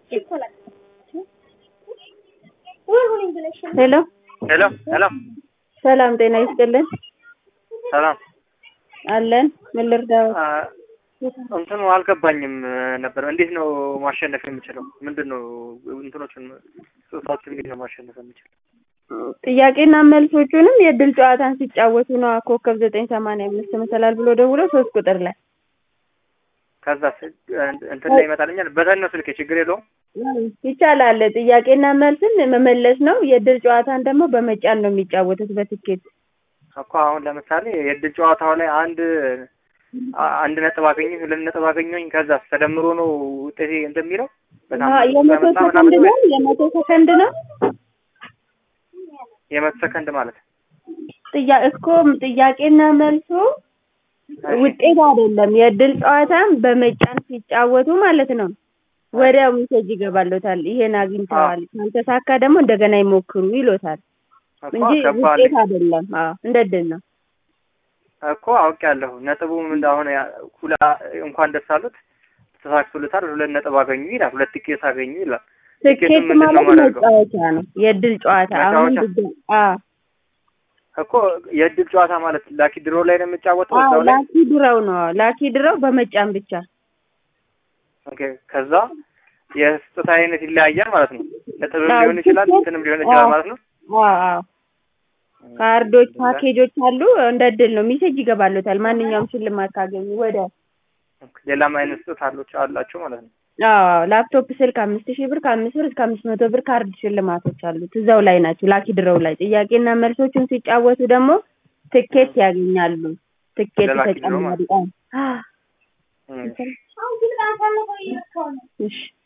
ሄሎ ሄሎ ሄሎ ሰላም ጤና ይስጥልን ሰላም አለን ምን ልርዳው አ፣ እንትኑ አልገባኝም ነበር። እንዴት ነው ማሸነፍ የምችለው? ምንድን ነው እንትኖቹን ጽሁፋችን እንዴት ነው ማሸነፍ የምችለው? ጥያቄና መልሶቹንም የእድል ጨዋታን ሲጫወቱ ነው ኮከብ ዘጠኝ ሰማንያ አምስት መሰላል ብሎ ደውሎ ሶስት ቁጥር ላይ ከዛ እንትን ላይ ይመጣልኛል። በተን ነው ስልኬ፣ ችግር የለውም። ይቻላል። ጥያቄና መልስን መመለስ ነው። የእድል ጨዋታን ደግሞ በመጫን ነው የሚጫወቱት በትኬት እኮ አሁን ለምሳሌ የእድል ጨዋታው ላይ አንድ አ- አንድ ነጥብ አገኘኝ፣ ሁለት ነጥብ አገኘኝ፣ ከዛ ተደምሮ ነው ውጤቴ እንትን የሚለው በጣም አዎ፣ የመቶ በመጣ ሰከንድ ምናምን ነው። የመቶ ሰከንድ ነው። የመቶ ሰከንድ ማለት ጥያ እኮ ጥያቄና መልሱ ውጤት አይደለም። የእድል ጨዋታን በመጫን ሲጫወቱ ማለት ነው። ወዲያው ሜሴጅ ይገባሎታል። ይሄን አግኝተዋል፣ ካልተሳካ ደግሞ እንደገና ይሞክሩ ይሎታል እኮ እንጂ ገባልኝ ውጤት አይደለም። አዎ እንደ እድል ነው። እኮ አውቄያለሁ። ነጥቡ ምን አሁን ያ- ሁላ እንኳን ደስ አሉት ተሳክቶለታል፣ ሁለት ነጥብ አገኙ ይላል፣ ሁለት ቲኬት አገኙ ይላል። ትኬት ቲኬቱን ምንድን ነው ማለት የማደርገው? መጫወቻ ነው። የእድል ጨዋታ አሁን መጫወቻ? ድጋ- አዎ እኮ የእድል ጨዋታ ማለት ላኪ ድሮ ላይ ነው የምጫወተው አዎ እዛው ላይ ላኪ ድረው ነው። ላኪ ድረው በመጫን ብቻ ኦኬ። ከዛ የስጦታ አይነት ይለያያል ማለት ነው። ነጥብም አዎ፣ ሊሆን ይችላል፣ ትኬት- እንትንም ሊሆን ይችላል አዎ። ማለት ነው። አዎ አዎ ካርዶች፣ ፓኬጆች አሉ። እንደ እድል ነው። ሜሴጅ ይገባሎታል። ማንኛውም ሽልማት ካገኙ ወደ ሌላም አይነት ስጦታ አሎች አላቸው ማለት ነው። አዎ ላፕቶፕ፣ ስልክ አምስት ሺህ ብር ከአምስት ብር እስከ አምስት መቶ ብር ካርድ ሽልማቶች አሉት። እዛው ላይ ናቸው። ላኪ ድረው ላይ ጥያቄና መልሶቹን ሲጫወቱ ደግሞ ትኬት ያገኛሉ። ትኬት ለላኪ ድሮው ተጨማሪ ማለት አዎ። እም። እሺ